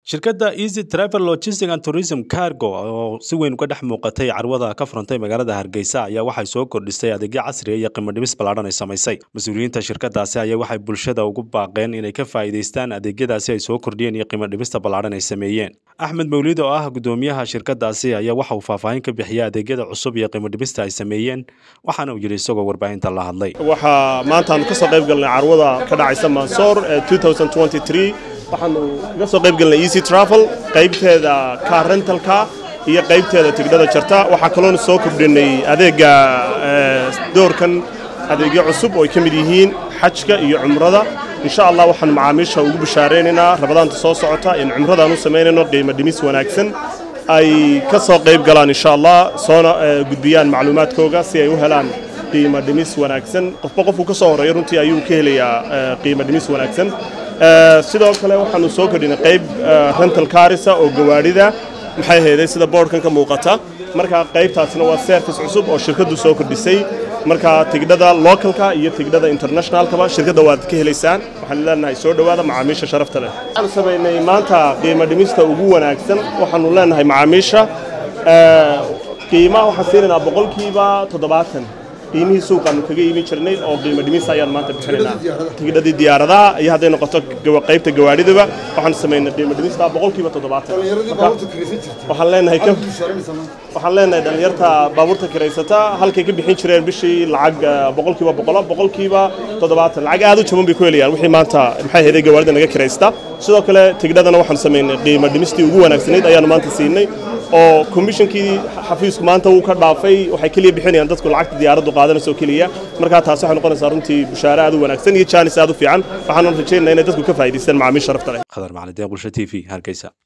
shirkadda easy travel logistic and tourism cargo oo si weyn uga dhex muuqatay carwada ka furantay magaalada hargeysa ayaa waxay soo kordhisay adeegyo casriya iyo qiimo dhimis ballaadhan ay samaysay mas-uuliyiinta shirkadaasi ayaa waxay bulshada ugu baaqeen inay ka faa'iidaystaan adeegyadaasi ay soo kordhiyeen iyo qiimo dhimista ballaadhan ay sameeyeen axmed mawlid oo ah gudoomiyaha shirkadaasi ayaa waxa uu faahfaahin ka bixiyay adeegyada cusub iyo qiimo dhimista ay sameeyeen waxaana uu yidhi isagoo warbaahinta la hadlay waxaa maanta aanu ka soo qayb galnay carwada ka dhacaysa mansoor ee waxaanu kaga soo qayb galnay easy travel qaybteeda car rentalka iyo qaybteeda tigdhada jarta waxaa kaloona soo kordhinay adeega doorkan adeegyo cusub oo ay ka mid yihiin xajka iyo cumrada insha allah waxaan macaamiisha ugu bishaaraynaynaa rabadaanta soo socota in cumradaan u samaynayno qiimo dhimis wanaagsan ay ka soo qayb galaan insha allah soona gudbiyaan macluumaadkooga si ay u helaan qiimo dhimis wanaagsan qofba qofku ka soo horreeya runtii ayuu ka helayaa qiimo dhimis wanaagsan sidoo kale waxaanu soo kordhinay qayb rental carisa oo gawaadhida maxay hayday sida boodhkan ka muuqata marka qaybtaasina waa service cusub oo shirkaddu soo kordhisay marka tigdhada localka iyo tigdhada internationalkaba shirkadda waad ka helaysaan waxaan leenahay soo dhowaada macaamiisha sharafta leh waxaanu samaynay maanta qiimo dhimista ugu wanaagsan waxaanu leenahay macaamiisha qiimaha waxaan siinaynaa boqolkiiba toddobaatan qiimihii suuqaanu kaga iibin jirnay oo qiimo dhimis ayaan maanta bixinaynaa tigidhadii diyaaradaha iyo hadday noqoto qaybta gawaadhidaba waxaan samaynay qiimo dhimista boqolkiiba toddobaatan waxaan leenahay waxaan leenahay dhallinyarta baabuurta kiraysata halkay ka bixin jireen bishii lacag boqolkiiba boqola boqolkiiba toddobaatan lacag aad u jaban bay ku helayaan wixii maanta maxay hayday gawaadhida naga kiraysta sidoo kale tigidhadana waxaan samaynay qiimo dhimistii ugu wanaagsanayd ayaanu maanta siinay oo komishankii xafiisku maanta wuu ka dhaafay waxay keliya bixinayaan dadku lacagta diyaaraddu qaadanayso keliya markaa taasi waxay noqonaysaa runtii bushaare aad u wanaagsan iyo jaanis aad u fiican waxaanu rajaynaa inay dadku ka faa'idaystaan macaamiil sharafta leh khadar macalin deeq bulsho t v hargeysa